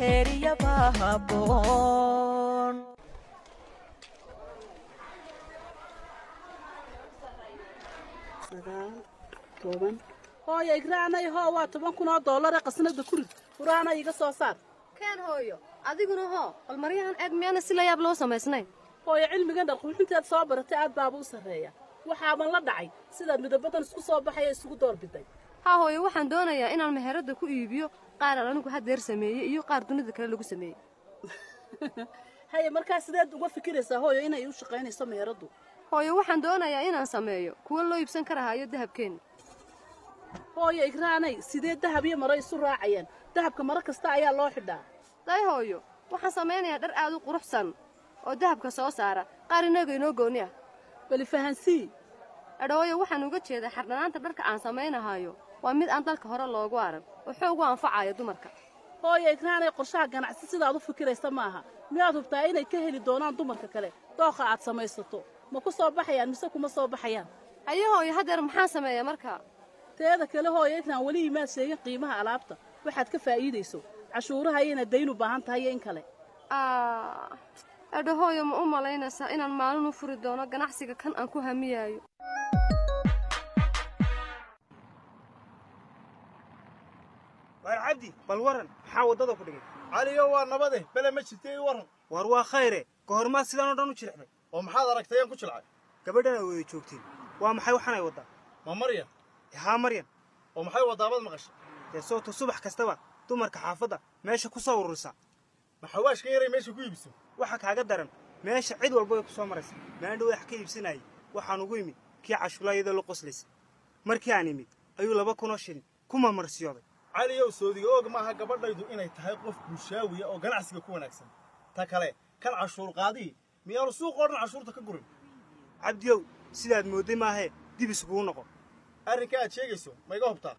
xeeriyaba habboon sagaal toban hooyo igraanay hoo waa toban kun oo doolare qasnada kurid furaana iga soo saar keen hooyo adiguna hoo bal maryahan eeg miyaana si la yaab loo samaysnayn hooyo cilmigan dharquuxinteed soo baratay aad baaba u sarreeya waxaaban la dhacay sidaad midabadan isku soo baxaya isugu doorbiday haa hooyo waxaan doonayaa inaan meheradda ku iibiyo qaar aan anigu haddeer sameeyey iyo qaar dunida kale lagu sameeyey haye markaa sideed uga fikiraysaa hooyo inay u shaqaynayso meeraddu hooyo waxaan doonayaa inaan sameeyo kuwo loo iibsan karahaayo dahabkeenna hooyo igraanay sidee dahab iyo maro isu raacayaan dahabka maro kasta ayaa loo xidhaa day hooyo waxaan samaynayaa dhar aad u quruxsan oo dahabka soo saara qaar inaga inoo gooni ah bali fahansii edhooyo waxaan uga jeedaa xardhanaanta dharka aan samaynahayo waa mid aan dalka hore loogu arag oo xoog u anfacaya dumarka hooyo igraanay qorshaha ganacsi sidaad u fikiraysa maaha miyaad hubtaa inay ka heli doonaan dumarka kale dooqa aad samaysato ma ku soo baxayaan mise kuma soo baxayaan haye hooyo haddeer maxaan sameeyaa markaa teeda kale hooyo igraan weli imaad sheegin qiimaha alaabta waxaad ka faa'iidayso cashuuraha iyo inaad dayn u baahan tahay iyo in kale edho hooyo ma u malaynaysaa inaan maalin u furi doono ganacsiga kan aan ku hamiyaayo waar cabdi bal waran maxaa waddada ku dhigay caliyo waa nabade bele ma jirta ii waran waar waa khayre ka hormaad sidaan oo dhan u jilixday oo maxaad aragtay aan ku jilcay gabadhan ay wada joogtiin waa maxay waxaan ay waddaa ma maryan haa maryan oo maxay waddaabad maqashay dee soobta subax kastaba dumarka xaafadda meesha ku soo ururisa ma xawaashka yaray meesha ku iibso waxa kaaga daran meesha cid walba way ku soo maraysa maandhow wax ka iibsanayay waxaan ugu imid kii cashuulaayadoo la qoslaysa markii aan imid ayuu laba kunoo shilin ku mamarsiyooday caliyow soodiga og maaha gabadhaydu inay tahay qof bulshaawiya oo ganacsiga ku wanaagsan ta kale kan cashuur qaadii miyaanu suuqoo dhan cashuurta ka gurin cabdiyow sidaad moodday maahee dib iskugu noqo arrinka aad sheegayso ma iga hubtaa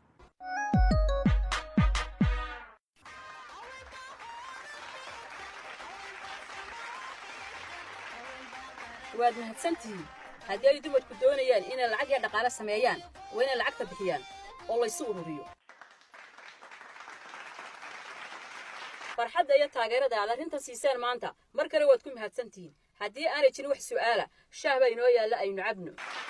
waad mahadsantihiin haddii ay dumarku doonayaan inay lacag iyo dhaqaale sameeyaan waa inay lacagta bixiyaan oo laysu ururiyo farxadda iyo taageerada aad arrintan siiseen maanta mar kale waad ku mahadsantihiin haddii aanay jirin wax su'aala shaah baa inoo yaalla aynu cabno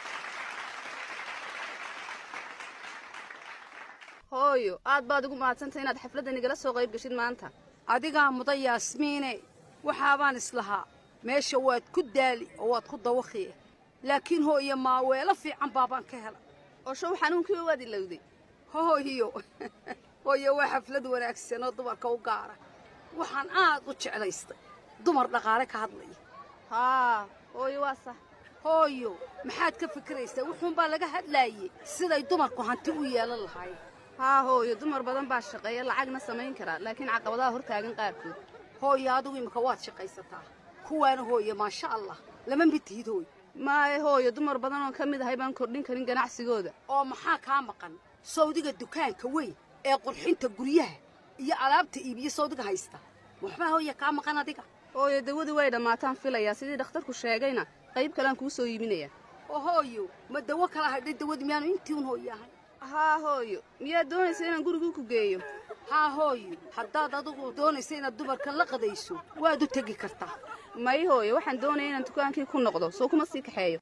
hooyo aad baad ugu mahadsantay inaad xafladdan igala soo qayb geshid maanta adigaa mudan yaasmiine waxaabaan islahaa meesha waad ku daali oo waad ku dawakhiye laakiin hooyo maaweelo fiican baabaan ka hela oo show xanuunkiiba waad ilowday hooyo hooyo waa xaflad wanaagsan oo dumarka u gaara waxaan aad u jeclaystay dumar dhaqaale ka hadlaya haa hooyo waa sax hooyo maxaad ka fikiraysaa wuxuunbaa laga hadlaayey siday dumarku hanti u yeelan lahaayeen haa hooyo dumar badan baa shaqeeya lacagna samayn karaa laakiin caqabadaha hortaagan qaarkood hooyo adigu imika waad shaqaysataa kuwaana hooyo maasha allah lama mid tihid hooyo maaye hooyo dumar badan oon ka mid ahay baan kordhin karin ganacsigooda oo maxaa kaa maqan sawdiga dukaanka weyn ee qurxinta guryaha iyo alaabta iibiyo sawdiga haysta waxbaa hooya kaa maqan adiga hooyo dawadii way dhammaataan filayaa sidii dhakhtarku sheegayna qayb kalean kuu soo iibinaya oo hooyo ma dawo kala hadhay dawadii miyaanu intii un hooyo ahay haa hooyo miyaad doonaysa inaan gurigii ku geeyo haa hooyo haddaad adigu doonaysa inaad dumarka la qadayso waad u tegi kartaa may hooyo waxaan doonaya inaan dukaankii ku noqdo soo kuma sii kaxeeyo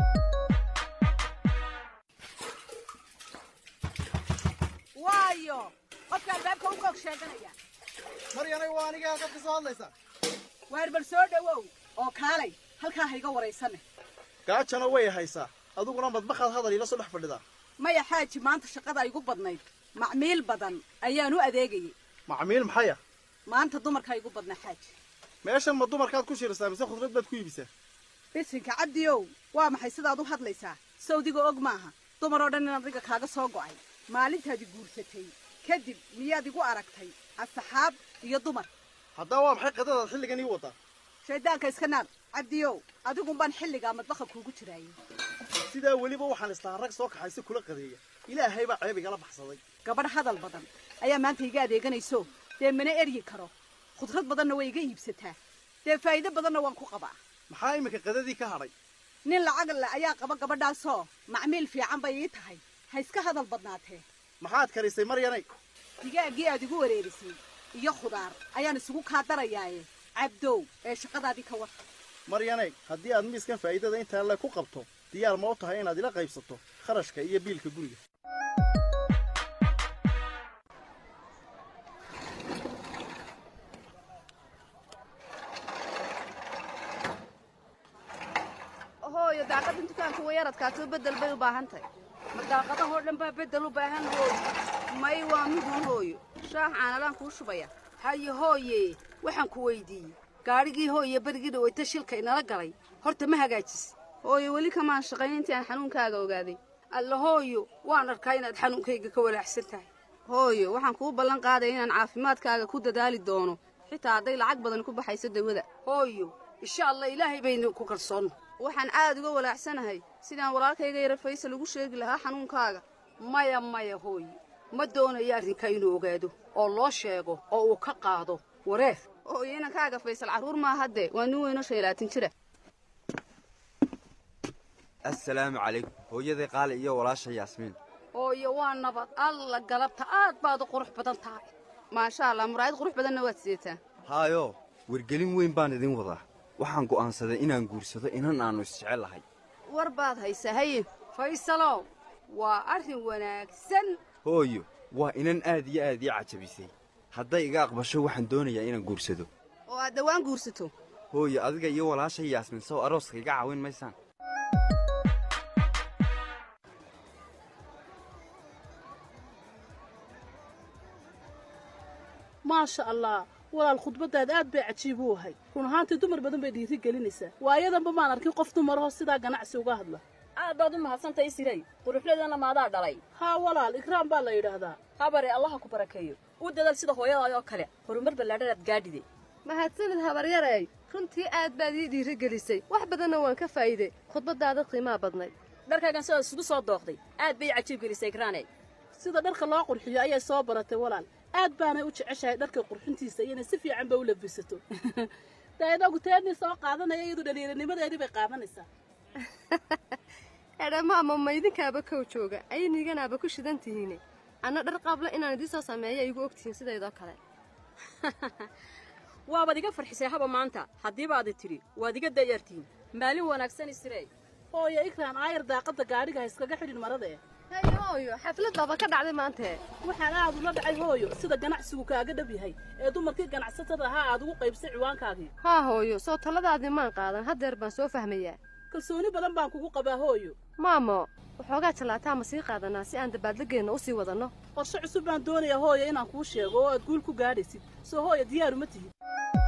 waayo qofka albaabka u koog sheeganaya maryanay waa aniga halkaad ka soo hadlaysaa waar bal soo dhowow oo kaalay halkaa ha iga waraysane gaajana way haysaa adiguna madbaxaad hadal iila soo dhex fadhidaa maya xaaji maanta shaqada igu badnayd macmiil badan ayaan u adeegayay macmiil maxaya maanta dumarkaa igu badna xaaji meeshan ma dumarkaad ku shirisaa mise khudrad baad ku iibisaa bisinka cabdiyow waa maxay sidaad u hadlaysaa sawdiga og maaha dumar oo dhan in adiga kaaga soo go'ay maalintaadi guursatay kadib miyaad igu aragtay asxaab iyo dumar haddaba waa maxay qadadaad xilligan ii wadaa shayddaanka iska naar cabdiyow adigun baan xilligaa madbaqa kuugu jiraayay sidaa weliba waxaan islahaa rag soo kaxaysa kula qadeeya ilaahay baa ceeb igala baxsaday gabadh hadal badan ayaa maanta iga adeeganayso dee mana eryi karo khudrad badanna way iga iibsataa dee faa'iido badanna waan ku qabaa maxaa iminka qadadii ka hadhay nin lacag le ayaa qaba gabadhaasoo macmiil fiican bay ii tahay ha iska hadal badnaatee maxaad karisay maryanay digaaggii aad igu wareerisay iyo khudaar ayaan isugu kaa darayaaye cabdow ee shaqadaadii ka war maryanay haddii aad miiskan faa'iidada intaa le ku qabto diyaar ma u tahay inaad ila qaybsato kharashka iyo biilka guriga hooyo daaqadan dukaanka way yaradkaatoo beddel bay u baahan tahay ma daaqadahoo dhan baa beddel u baahan hooyo may waa midun hooyo shaax caanalaan kuu shubaya haye hooye waxaan ku weydiiyey gaadhigii hooye berigii dhawayta shilka inala galay horta ma hagaajis hooyo weli kamaan shaqayn intii aan xanuunkaaga ogaaday alla hooyo waan arkaa inaad xanuunkayga ka walaacsan tahay hooyo waxaan kuu ballan qaadaya inaan caafimaadkaaga ku dadaali doono xitaa hadday lacag badan ku baxayso dawada hooyo insha allah ilaahay baynu ku kalsoonno waxaan aad uga walaacsanahay sidaan walaalkayga yara faysal ugu sheegi lahaa xanuunkaaga maya maya hooyo ma doonayo arrinka inuu ogaado oo loo sheego oo uu ka qaado wareer hooyo inankaaga faysal carruur maa haddee waa nin weynoo shan iyo labaatan jira assalaamu calaykum hooyaday qaali iyo walaasha yaasmiin hooyo waa nabad alla galabta aad baad u qurux badan tahay maasha allah muraayad qurux badanna waad sidataa haayo wargelin weyn baan idin wadaa waxaan go'aansaday inaan guursado inan aannu isjecel lahay war baad haysaa haye faysalow waa arrin wanaagsan hooyo waa inan aad iyo aad ii cajabisay hadday iga aqbasho waxaan doonayaa inaan guursado oo aad dhowaan guursato hooyo adiga iyo walaasha yaasmiin sow arooska iga caawin maysaan maasha allah walaal khudbaddaad aad bay cajiib u ahay run ahaantii dumar badan bay dhiiri gelinaysaa waayadanba maan arkin qof dumarahoo sidaa ganacsi uga hadla aad baad u mahadsantahay siray quruxleedana maadaa dhalay haa walaal ikraam baa la yidhaahdaa habare allaha ku barakeeyo u dadaal sida hooyadaay oo kale horumar ballaadhanaad gaadhide mahadsanid habaryarey runtii aad baad ii dhiirigelisay wax badanna waan ka faa'iiday khudbaddaada qiimaa badnayd dharkaagan sidaad isugu soo dooqday aad bay cajiib gelisay ikraane sida dharka loo qurxiyo ayay soo baratay walaal aad baanay u jeceshahay dharka qurxintiisa iyo inay si fiican ba u labisato dee inagu teennii soo qaadanaya iyadu dhaliiranimadeedii bay qaadanaysaa edhamaama ma idinkaaba kow jooga ayniganaaba ku shidan tihiine anna dhar qaabla inaan idiin soo sameeya igu ogtihiin sidaydoo kale waabaad iga farxisay haba maanta haddiiba adi tidhi waad iga dayartiin maalin wanaagsan isirey hooyo ikraan aayar daaqadda gaadhiga ha iskaga xidhin marada eh haye hooyo xaflad baaba ka dhacday maantee waxaan aad ula dhacay hooyo sida ganacsigu kaaga dhab yahay ee dumarkii ganacsatada ahaa aad ugu qaybsay ciwaankaagii haa hooyo soo taladaadii maan qaadan haddeer baan soo fahmayaa kalsooni badan baan kugu qabaa hooyo maamo waxoogaa jallaataa ma sii qaadanaa si aan dabaaldegeenna u sii wadanno qorshe cusub baan doonayaa hooyo inaan kuu sheego oo aad guul ku gaadhaysid soo hooyo diyaaru ma tihid